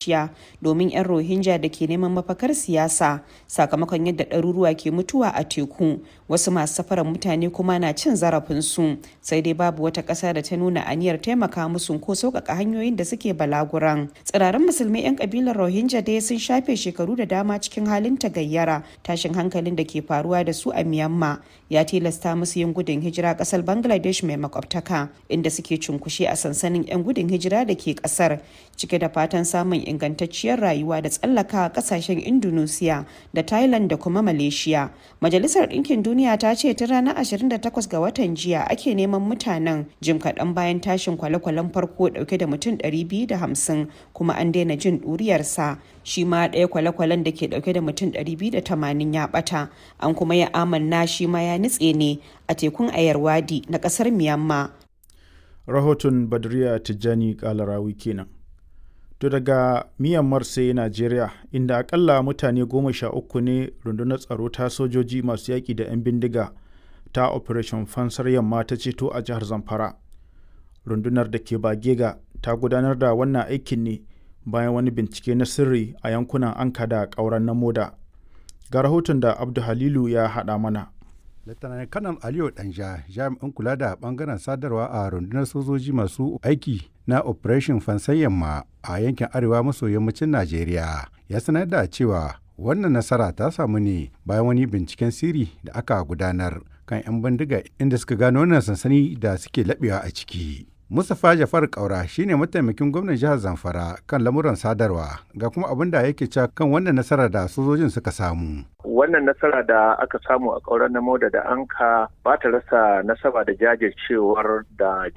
malaysia domin 'yan rohingya da ke neman mafakar siyasa sakamakon yadda ɗaruruwa ke mutuwa a teku wasu masu safarar mutane kuma na cin zarafinsu sai dai babu wata ƙasa da ta nuna aniyar taimaka musu ko sauƙaƙa hanyoyin da suke balaguran tsirarin musulmai 'yan ƙabilar rohingya dai sun shafe shekaru da dama cikin halin tagayyara tashin hankalin da ke faruwa da su a myanmar ya tilasta musu yin gudun hijira ƙasar bangladesh mai makwabtaka inda suke cunkushe a sansanin 'yan gudun hijira da ke ƙasar cike da fatan samun ingantacciyar rayuwa da tsallaka ƙasashen indonesia da thailand da kuma malaysia majalisar ɗinkin duniya ta ce tun ranar 28 ga watan jiya ake neman mutanen jim kaɗan bayan tashin kwale-kwalen farko ɗauke da mutum 250 kuma an daina jin ɗuriyarsa shi ma ɗaya kwale-kwalen da ke ɗauke da mutum 280 ya ɓata an kuma ya amanna shi ma ya nutse ne a tekun ayarwadi na ƙasar myanmar rahoton badriya tijjani kalarawi kenan to daga myanmar sai najeriya inda akalla mutane goma sha uku ne rundunar tsaro ta sojoji masu yaƙi da 'yan bindiga ta operation fansar yamma ta ceto a jihar zamfara rundunar da ke bagega ta gudanar da wannan aikin ne bayan wani bincike na sirri a yankunan anka da ƙauran na moda ga rahoton da abdu halilu ya haɗa mana Lieutenant Kanal Aliyu Danja jami'in kula da bangaren sadarwa a rundunar sojoji masu aiki na Operation Fansan Yamma a yankin arewa maso yammacin Najeriya ya sanar da cewa wannan nasara ta samu ne bayan wani binciken sirri da aka gudanar kan 'yan bindiga inda suka gano wannan sansani da suke laɓewa a ciki. Mustapha Jafar Kaura shine mataimakin gwamnan jihar Zamfara kan lamuran sadarwa ga kuma abin da yake cewa kan wannan nasara da sojojin suka samu. Wannan nasara da aka samu a ƙauren na da da anka ba ta rasa nasaba da jajircewar da